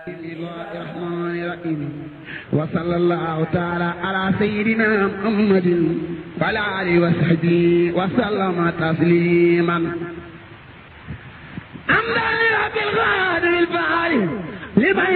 الرحمن الرحيم وصلى الله تعالى على سيدنا محمد وعلى آله وصحبه وسلم تسليما أمدا لرب الغادر الفعال لمن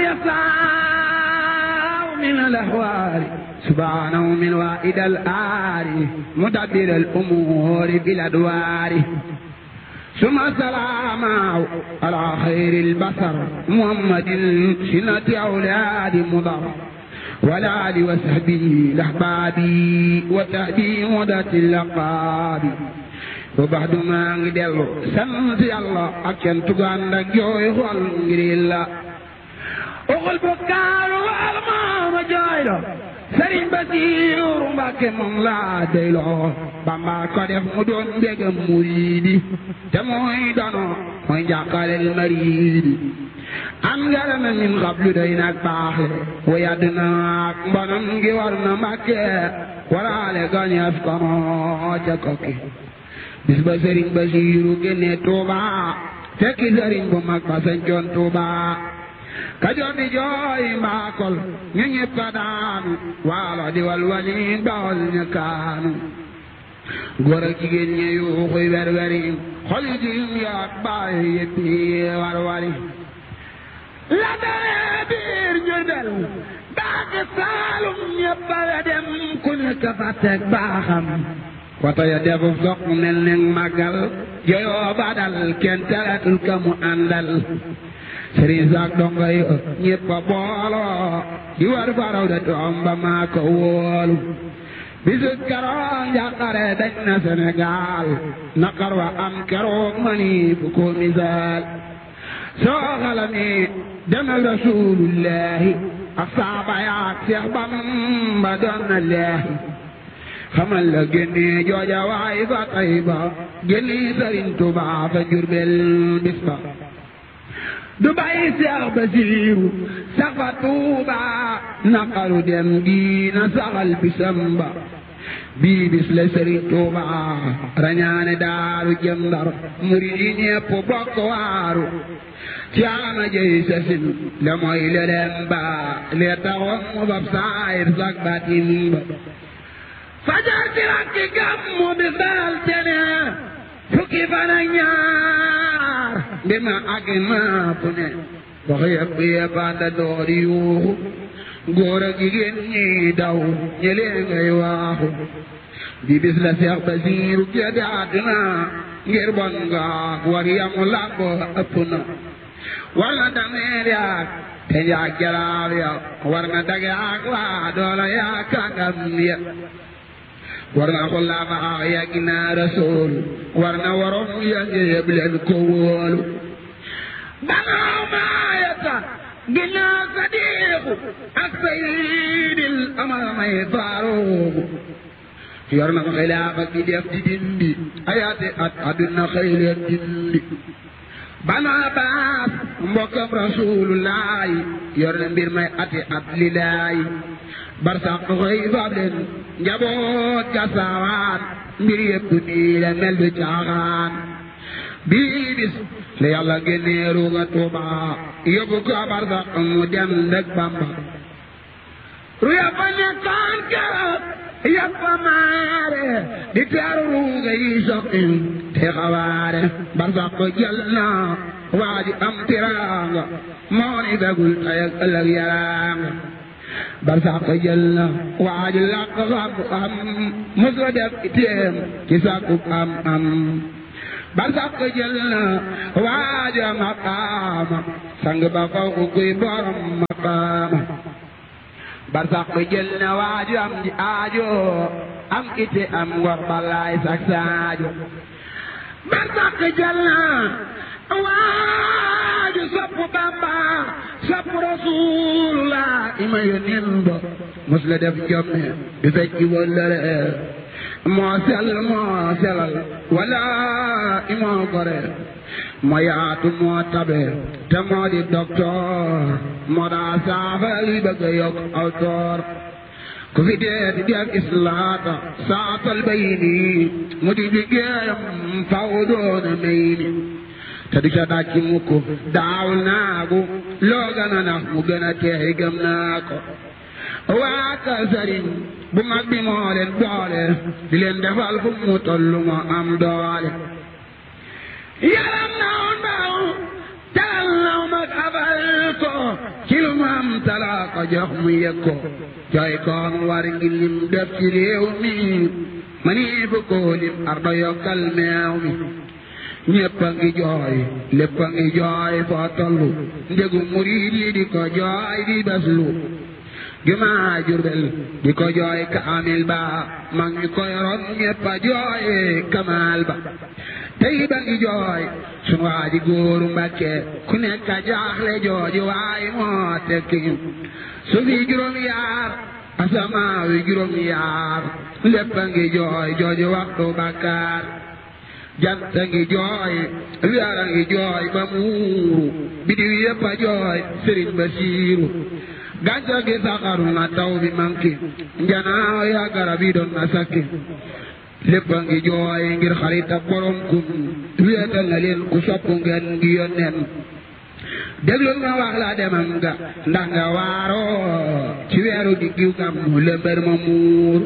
يسعى من الأحوال سبحانه من وائد الآل مدبر الأمور بالأدوار ثم السلام على خير البشر محمد سنة أولاد مضر والآل وصحبه الأحبابي وتهدي مدة اللقاب وبعد ما نجدل سنت الله أكن تغان جوي خول غريلا أقول بكار والمام جايلو sëriñ Basiiru Mbàkke moom laa doyloo Bamba ko def mu doon mbégam muriidi te mooy dono mooy njàqalel mariidi am ngërëm min xablu doy nag baaxe wa yàdd na ak mbonam ngi war na Mbàkke waraale gañeef kono ca kokki bis ba sëriñ Basiiru génne Tuuba fekki sëriñ bu mag ba sañcoon Tuuba kajoor di jooy mbaakol ñu ñëpp a daanu waalo di walwali bawol ñu kaanu góor ak jigéen ñi yuuxuy werweri xol yi jiim yaak baay yëpp yi warwari la daree biir Jurbel baaki saalum ñëpp a dem ku nekk fa teg baaxam wata ya defu soq mel ne màggal joyoo ba dal kenn teretul ka mu àndal sëriñ saak donga yi ñëpp a booloo di war faraw da toom ba maa ko wóolu bisu keroog njàqare dañ na Sénégal naqar wa am keroog mani fu ko misaal soo xalami demal rasulullahi ak saaba yaak Seex Bamba doon na leehi xamal la génne jooja waay fa Tayba génne sëriñ Tuubaa fa Jurbel bis ba du bàyyi Seex Basiiru sax fa Tuuba naqaru dem gi na saxal bisam ba bii bis la Sëriñ Tuuba rañaane daaru jëm Ndar murid yi ñépp bokk waaru ci ama jëy sasin la mooy leleen ba lee taxoon mu fab saayir sak batin ba fajar ci rakki gàmmu bis daral tene fukki fan ak ñaar bi ma àgg naa fu ne wax yëpp yëpp ànd door yuuxu góor ak jigéen ñi daw ñëlee ngay waaxu bi bis la Seex Basiiru génn àdduna ngir bon nga war yamu làmb ëpp na war na dameer yaak te njaag jalaal ya war na dage ak waa doola yaa kàngam ya war na xullaama ak yàgg naa rasool war na waroon yàgg yëpp leen ko wóolu banaaw maayata ginnaaw sadiiqu ak sayyidil amal may faaruuqu yor na xilaafa gi def di dindi ayaate at aduna xëy leen dindi banaa baas mbokkam rasuulullaahi yor na mbir may ati at lilaayi barsax xëy faab leen njaboot ga saawaan mbir yëpp nii la mel du caaxaan bii bis la yàlla génnee ruuga tuuba yóbbu ko barsax mu dem ndeg bamba ru yàppa nekkaan keroog yàppa maare di teeru ruuga yi soqi te xawaare barsax ko jël na waa ji am tiraanga moo ni begul tey ak ëllëg yaraanga barsax jël na waaju làq xam-xam mos la def itéem ci sàkku am am barsax jël na waaju maqaama sang ba faw ku kuy borom maqaama barsax jël na waaju am ji aajo am ite am ngor balaay sak saajo barsax jël na waaju sopp Bamba sopp Rasulullah ima yónneen ba mos la def jomme di fecci wëllëre moo sell moo selal wala imoo gore moo yaatu moo tabe te moo di docteur moo daa saafara li bëgg a yokk aw toor ku fi dee di def islaata saatal bay nii mu di liggéeyam faw doona may ni te du ca dàcc mukk daawul naagu loo gën a nax mu gën a teey gëm naa ko waa ka sëriñ bu mag bi moo leen boole di leen defal fu mu tollu moo am doole yaram naw ndaw taal naw mag abal ko ci lu mu am talaa ko jox mu yëg ko jooy koon war ngi lim def ci réew mi ma nii fu ko lim ardo yokkal meew mi ñépp a ngi jooy lépp a ngi jooy foo tollu ndegu murid yi di ko jooy di baslu jumaa Jurbel di ko jooy kaamil ba mag ñi ko yoroon ñépp a jooy kamaal ba tey ba ngi jooy sunu waa ji góoru Mbàkke ku nekk a jaaxle jooju waay moo tekki su fi juróom yaar asamaa wi juróom yaar lépp a ngi jooy jooju waxtu bakkaar jant a ngi jooy weer a ngi jooy ba muuru bidiw yépp a jooy sëriñ Basiiru gàncax gi saxaru na taw bi manki njanaaw ya garab yi doon na sakki lépp a ngi jooy ngir xarit ak borom kun wéetal na leen ku sopp ngeen ngi yónneen déglul ma wax la demam nga ndax nga waaroo ci weeru di giw gam mu lëmbër ma muur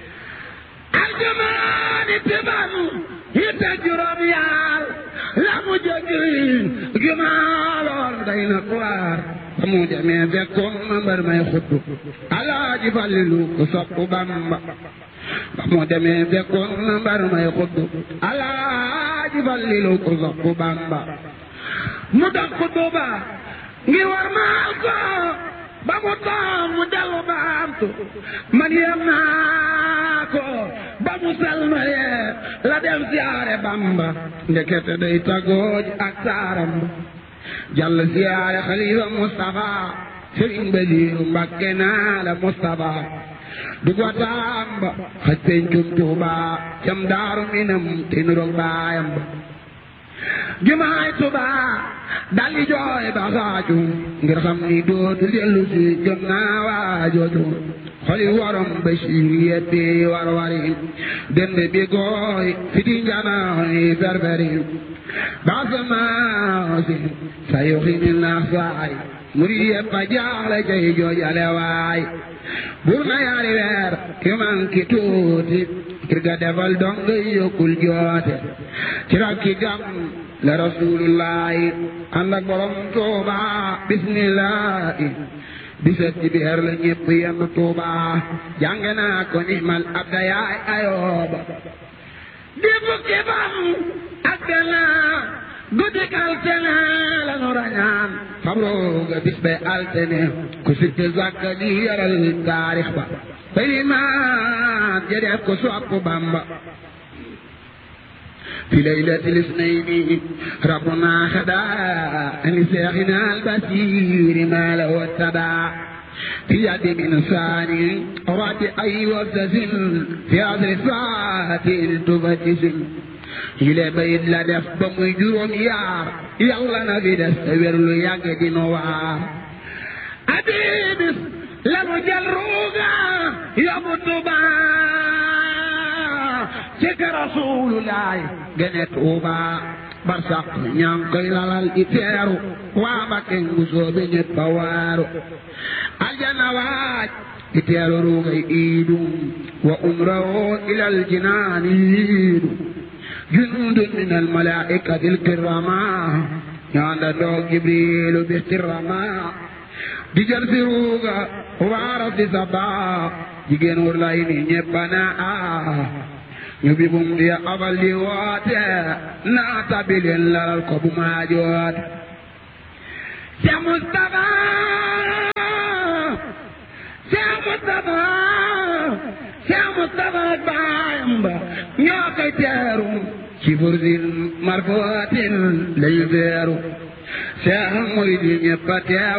aljumaani tiban hitta juróom yaar la mu jógi jumaa lool day na kuwaar ba mu demee fekkoon ma mbër may xutbu alaaji Fallilu ku sopp Bamba ba mu demee fekkoon ma mbër may xutbu alaaji Fallilu ku sopp Bamba mu dox xutbu ba ngir war maal ko ba mu toog mu dellu baamtu man yem naa ko ba mu salmalee la dem siyaare Bamba ndekete day tagooj ak saaram ba jàll siyaare xalifa Mustafa Sëriñ Basiiru Mbàkke naa la Mustafa dugg wa Tamba xaj pencum Tuuba cam daaru minam te nuroog baayam ba jumaay Tuuba daldi jooy ba xaaju ngir xam ni dootu dellu si jot naa waajooju xoli warom Basiiru yeppi war wari dend bi gooy fiti njanaayi ferferi baasamaasi sa yoxi ni naax saay muri yëpp a jaaxle cay joojale waay bur na yaari weer yu manki tuuti ngir ga defal dong yokkul joote ci rakki gam la rasulullahi ànd ak borom tuuba bismillahi bisat ci biir la ñépp yenn tuuba jàng naa ko nimal abda yaay ayooba di fukki fan ak benn guddik altene la nu rañaan fabrooga bis bay altene ku sitte zakka di yaral taarix ba baylimaan jadeef ko sopp Bamba في ليلة الاثنين ربنا خدا لشيخنا البصير ما له اتبع في يد من ثاني رد أي وزز في عصر ساعة تفتش إلى بيت لا دف بمي جروم يار يلا نبي دستور لو ياك دي نوار أبيبس لم جلروغا يبطبا cek rasulullaay gene tuuba barsax ñaan koy lalal i teeru waa Mbakke ngu soobe ñépp a waaru aljana waaj i teeru ruugay iidu wa umrahu ilal jinaani yiidu jundun min al malaikati al kirama ñaanda doog jibrilu bi kirama di jël si ruuga waara si sabaa jigéen wur lay ni ñépp a naa ñu bi bum di abal di woote naa tabilin lalal ko bu maa joote Cheikh Moustapha Cheikh Moustapha Cheikh Moustapha baayam ba ñoo koy teeru ci bursin marfootin lañu teeru Cheikh murid yi ñëpp a teew